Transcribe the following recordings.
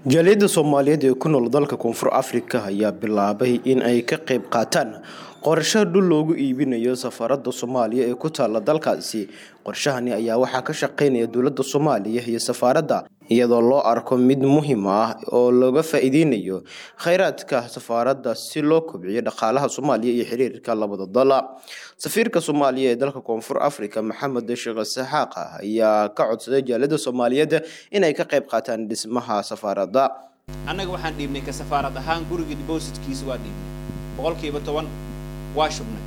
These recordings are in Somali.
jaaliyadda soomaaliyeed ee ku nool dalka koonfur afrika ayaa bilaabay in ay ka qayb qaataan qorsho dhul loogu iibinayo safaarada soomaaliya ee ku taala dalkaasi qorshahani ayaa waxaa ka shaqeynaya dowladda soomaaliya iyo safaaradda iyadoo loo arko mid muhiim ah oo looga faa-iideynayo kheyraadka safaaradda si loo kobciyo dhaqaalaha soomaaliya iyo xiriirka labada dal safiirka soomaaliya ee dalka koonfur afrika maxamed sheekh saxaaqa ayaa ka codsaday jaaliyadda soomaaliyeed inay ka qayb qaataan dhismaha safaaradda annaga waxaan dhiibnay ka safaarad ahaan guriga dibositkiisa waa dhiibnay boqolkiiba toban waa shubnay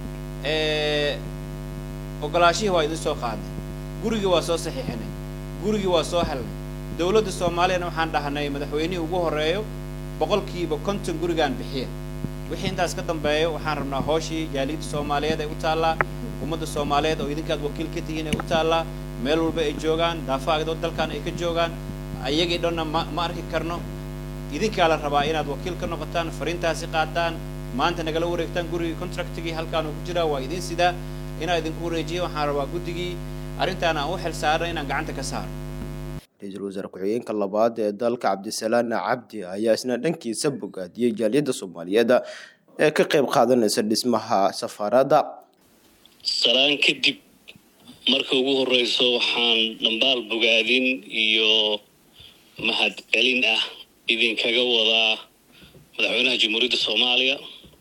ogolaashihii waa idin soo qaadnay gurigii waa soo saxiixinay gurigii waa soo helnay dowladda soomaaliyana waxaan dhahnay madaxweynihii ugu horreeyo boqolkiiba konton gurigaan bixiya wixii intaas ka dambeeyo waxaan rabnaa hooshii jaaliyadda soomaaliyeed ay u taallaa ummadda soomaaliyeed oo idinkaad wakiil ka tihiin ay u taallaa meel walba ay joogaan daafaagdoo dalkan ay ka joogaan ayagii dhanna ma ma arki karno idinkaa la rabaa inaad wakiil ka noqotaan fariintaasi qaataan maanta nagala wareegtaan gurigii contractigii halkaan uu ku jiraa waa idin sidaa inaan idinku wareejiya waxaan rabaa guddigii arrintaan aan u xil saarna inaan gacanta ka saaro ra-iisul wasaare ku-xigeenka labaad ee dalka cabdisalaan cabdi ayaa isna dhankiisa bogaadiyey jaaliyadda soomaaliyeed ee ka qayb qaadanaysa dhismaha safaaradda salaan kadib marka ugu horeyso waxaan dhambaal bogaadin iyo mahad celin ah idinkaga wadaa madaxweynaha jamhuuriyadda soomaaliya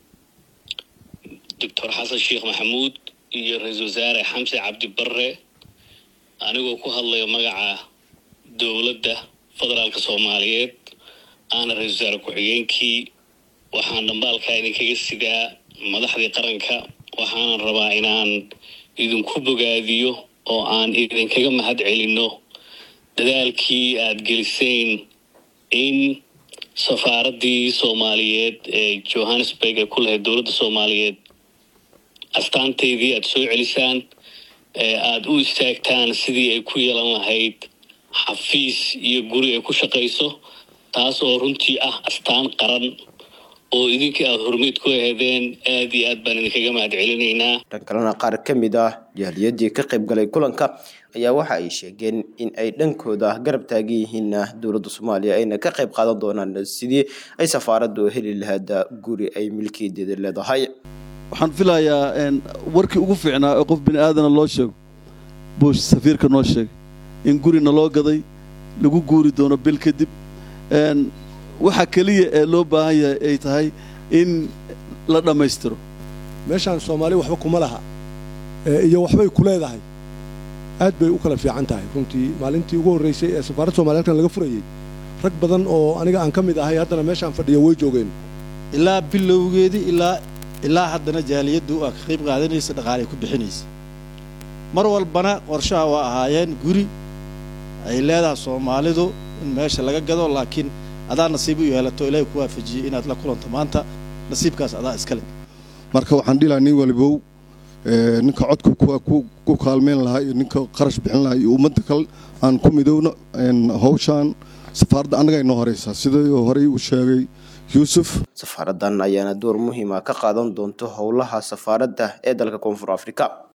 doctor xasan sheekh maxamuud iyo ra-iisul wasaare xamse cabdi barre anigoo ku hadlayo magaca dowladda federaalka soomaaliyeed aana ra-isul wasaare ku-xigeenkii waxaan dhambaalkaa idinkaga sidaa madaxdii qaranka waxaanan rabaa inaan idinku bogaadiyo oo aan idinkaga mahad celinno dadaalkii aada geliseen in safaaraddii soomaaliyeed ee johannesburg ee ku lahayd dowladda soomaaliyeed astaanteydii aada soo celisaan ee aada u istaagtaan sidii ay ku yeelan lahayd xafiis iyo guri ay ku shaqayso taas oo runtii ah astaan qaran oo idinkii aada hormeyd ku aheedeen aada iyo aad baan idinkaga mahad celinaynaa dhan kalena qaar ka mid ah jaaliyaddii ka qayb galay kulanka ayaa waxa ay sheegeen in ay dhankooda garab taagan yihiin dowladda soomaaliya ayna ka qayb qaadan doonaan sidii ay safaaraddu heli lahayd guri ay milkiyadeeda leedahay waxaan filayaa warkii ugu fiicnaa ee qof bini aadana loo sheego buush safiirka noo sheegay in gurina loo gaday lagu guuri doono bil kadib waxa keliya ee loo baahan yahay ay tahay in la dhammaystiro meeshaan soomaali waxba kuma laha iyo waxbay ku leedahay aad bay u kala fiican tahay runtii maalintii ugu horraysay ee safaaradda soomaliya halkan laga furayey rag badan oo aniga aan ka mid ahay haddana meeshaan fadhiya way joogeen ilaa bilowgeedii ilaa ilaa haddana jaaliyaddu aa ka qayb qaadanaysa dhaqaalay ku bixinaysa mar walbana qorshaha waa ahaayeen guri ay leedahay soomaalidu in meesha laga gado laakiin adaa nasiib u yeelato ilaahay ku waafajiyey inaad la kulanto maanta nasiibkaas adaa iskale marka waxaan dhihi lahaa nin walibow ninka codka ku kaalmeyn lahaa iyo ninka qarash bixin lahaa iyo ummadda kale aan ku midowno hawshaan safaaradda annaga inoo horeysaa sidai horey uu sheegay yuusuf safaaraddan ayaana door muhiima ka qaadan doonto howlaha safaaradda ee dalka koonfur afrika